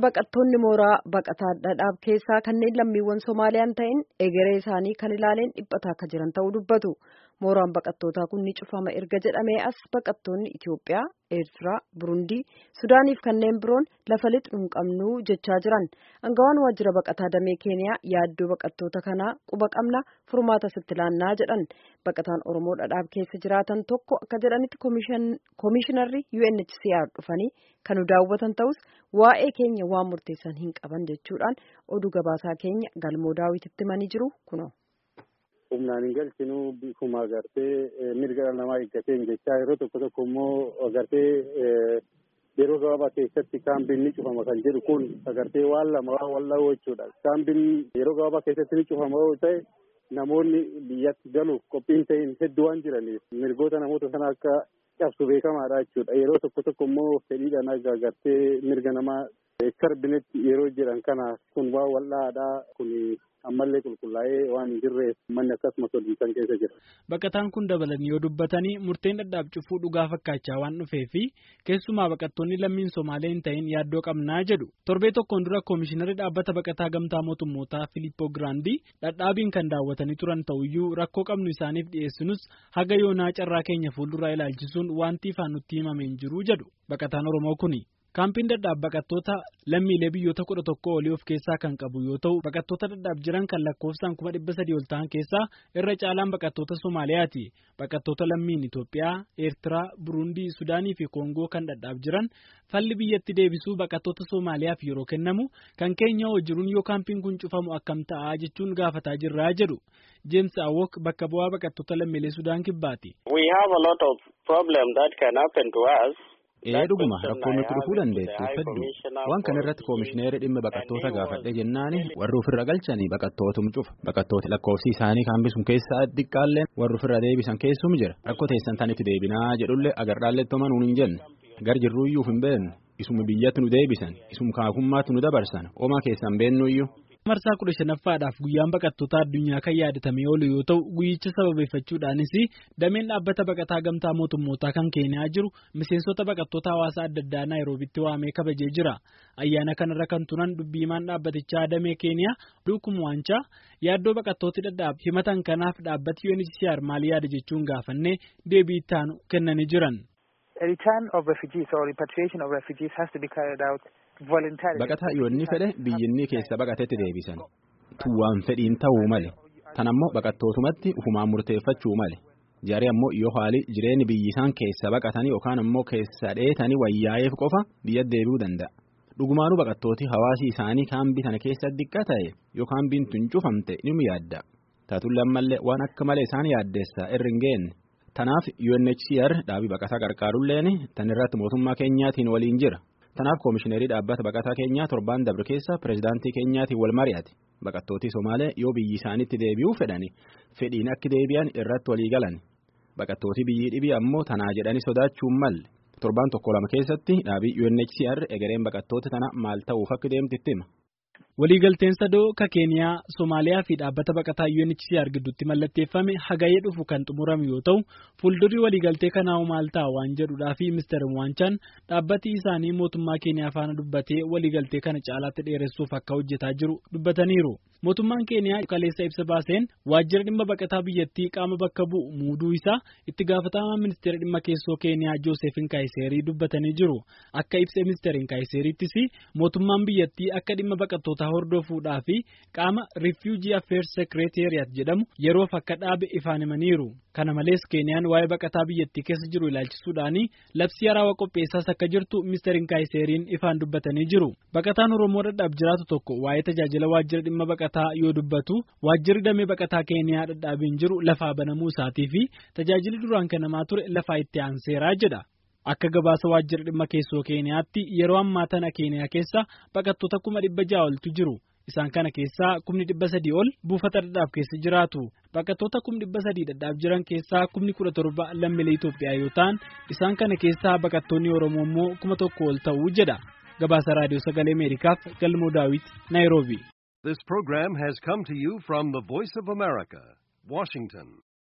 baqattoonni mooraa baqataa dhadhaab keessaa kanneen lammiiwwan Somaaliyaan ta'in egeree isaanii kan ilaaleen dhiphataa akka jiran ta'uu dubbatu. Mooraan baqattootaa kun ni cufama erga jedhamee as baqattoonni Itoophiyaa, Eertiraa, Burundii, Sudaaniif kanneen biroon lafa lixu hin qabnu jechaa jiran. Angawaan waajjira baqataa damee Keeniyaa yaaddoo baqattoota kanaa quba qabna furmaata sitti laannaa jedhan. Baqataan Oromoo dhadhaab keessa jiraatan tokko akka jedhanitti koomishinarri UNHCR dhufanii kan nu daawwatan ta'us waa'ee keenya waan murteessan hin qaban jechuudhaan oduu gabaasaa keenya galmoo daawwititti himanii jiru kunoo. humnaan hin galchinu bifuma agartee mirga dhala namaa eeggateen jechaa yeroo tokko tokko immoo agartee yeroo gabaabaa keessatti kaambiin ni cufama kan jedhu kun agartee waan lama waan wal dhahuu jechuudha. Kaambiin yeroo gabaabaa keessatti ni cufama yoo ta'e namoonni biyyatti galuuf qophiin ta'in hedduu waan jiraniif mirgoota namoota sana akka cabsu beekamaadha jechuudha. Yeroo tokko tokko immoo fedhiidhaan agartee mirga namaa sarbinetti yeroo jedhan kana kun waan wal'aadhaa kun ammallee qulqullaa'ee waan hin jirreef manni akkasumas hojjetan keessa jira. Baqataan kun dabalanii yoo dubbatanii murteen dhadhaab cufuu dhugaa fakkaachaa waan dhufee fi keessumaa baqattoonni lammiin Somaalee hin ta'in yaaddoo qabnaa jedhu. Torbee tokkoon dura koomishinarri dhaabbata baqataa gamtaa mootummootaa Filippoo Giraandii dhadhaabiin kan daawwatanii turan ta'uyyuu rakkoo qabnu isaaniif dhiyeessinus haga yoonaa carraa keenya fuulduraa ilaalchisuun wanti ifaan nutti himame hin jiru jedhu baqataan Oromoo kuni. Kaampiin dadhaab baqattoota lammiilee biyyoota kudha tokko olii of keessaa kan qabu yoo ta'u baqattoota dadhaab jiran kan lakkoofsaan kuma dhibba sadii ol ta'an keessaa irra caalaan baqattoota Somaaliyaati. Baqattoota lammiin Itoophiyaa, Eertiraa, Burundii, Sudaanii fi Koongoo kan dadhaab jiran falli biyyatti deebisuu baqattoota Somaaliyaaf yeroo kennamu kan keenya hoo jiruun yoo kaampiin kun cufamu akkam ta'a jechuun gaafataa jirraa jedhu. James Awok bakka bu'aa baqattoota lammiilee Sudaan kibbaati. We have a lot of problem that can happen to us. Ee dhuguma rakkoo nutti dhufuu dandeessu hedduu waan kana irratti koomishineerri dhimma baqattoota gaafadhe jennaani warri ofirra galchanii baqattootum cufa baqattooti lakkoofsi isaanii kaambisuun keessaa xiqqaalleen warri ofirra deebisan keessum jira rakkoo teessan tanitti deebinaa jedhullee agarraallee toma nuun hin jenne gar jirruuyyuuf hin beeknu isuma biyyatti nu deebisan isuma kaakummaatti nu dabarsan omaa keessan beennuyyuu. marsaa kudha shanaffaadhaaf guyyaan baqattoota addunyaa kan yaadatamee oolu yoo ta'u guyyicha sababeeffachuudhaanis dameen dhaabbata baqataa gamtaa mootummootaa kan keeniyaa jiru miseensota baqattoota hawaasaa adda addaa naayiroobitti waamee kabajee jira ayyaana kanarra kan turan dubbiimaan dhaabbatichaa damee keeniyaa duukum waanchaa yaaddoo baqattooti dhadhaab himatan kanaaf dhaabbati UNHCR maal yaada jechuun gaafannee deebii ittaanu kennanii jiran. Baqataa yoonni fedhe biyyinni keessa baqatetti deebisan tuwwaan fedhiin ta'uu male tan ammoo baqattootumatti ufumaan murteeffachuu male jaree ammoo yoo haali jireenyi biyyisaan keessa baqatanii yookaan ammoo keessa dheetanii wayyaa'eef qofa biyya deebi'uu danda'a. Dhugumaanuu baqattooti hawaasi isaanii kaambii sana keessa diqqa ta'e yoo kaambiin tun cufamte ni yaadda taatullee ammallee waan akka malee isaan yaaddeessa irri hin geenne. Tanaaf UNHCR dhaabii baqataa qarqaarulleen tan irratti mootummaa keenyaatiin waliin jira. Tanaaf koomishineerii dhaabbata baqataa keenyaa torbaan dabre keessa pireezidaantii keenyaatiin wal mari'ate. Baqattootii Somaalee yoo biyyi isaanitti deebi'uu fedhani fedhiin akka deebi'an irratti walii galan. Baqattootii biyyi dhibii ammoo tanaa jedhanii sodaachuun malle. Torbaan tokko lama keessatti dhaabii UNHCR egereen baqattoota tana maal ta'uuf akka deemtu itti hima. Waliigalteen sadoo ka Keeniyaa, Somaaliyaa fi dhaabbata baqataa UNHCR gidduutti mallatteeffame hagayee dhufu kan xumurame yoo ta'u, fuuldurri waliigaltee kanaa maal ta'a waan jedhuudhaa fi Mr. Mwaanchaan dhaabbati isaanii mootummaa Keeniyaa faana dubbatee waliigaltee kana caalaatti dheeressuuf akka hojjetaa jiru dubbataniiru. Mootummaan Keeniyaa kaleessa ibsa baaseen waajjira dhimma baqataa biyyattii qaama bakka bu'u muuduu isaa itti gaafatamaa ministeera dhimma keessoo Keeniyaa Joosefin Kaayiseerii dubbatanii jiru. Akka ibsa ministeerin Kaayiseeriittis mootummaan biyyattii akka dhimma baqattoota hordofuudhaa fi qaama Refugee Affairs Secretariat jedhamu yeroof akka dhaabe ifaan himaniiru. Kana malees Keeniyaan waa'ee baqataa biyyattii keessa jiru ilaalchisuudhaan labsii haarawaa qopheessaas akka jirtu ministeerin Kaayiseeriin ifaan dubbatanii jiru. Baqataan Oromoo dhadhaab jiraatu tokko waa'ee tajaajila waajjira dhimma baqataa yoo dubbatu waajjirri damee baqataa Keeniyaa dhadhaabiin jiru lafaa banamuu isaatii fi tajaajilli duraan kennamaa ture lafaa itti aanseeraa jedha. Akka gabaasa waajjira dhimma keessoo Keeniyaatti yeroo ammaa tana Keeniyaa keessa baqattoota kuma dhibba ja'a oltu jiru. Isaan kana keessaa kumni dhibba sadii ol buufata dhadhaab keessa jiraatu. Baqattoota kumni dhibba sadii dhadhaab jiran keessaa kumni kudha torba lammiilee Itoophiyaa yoo ta'an isaan kana keessaa baqattoonni Oromoo immoo kuma tokko ol ta'uu jedha. Gabaasa Raadiyoo Sagalee Ameerikaaf Galmoo Daawit, Naayiroobi. This program has come to you from the Voice of America, Washington.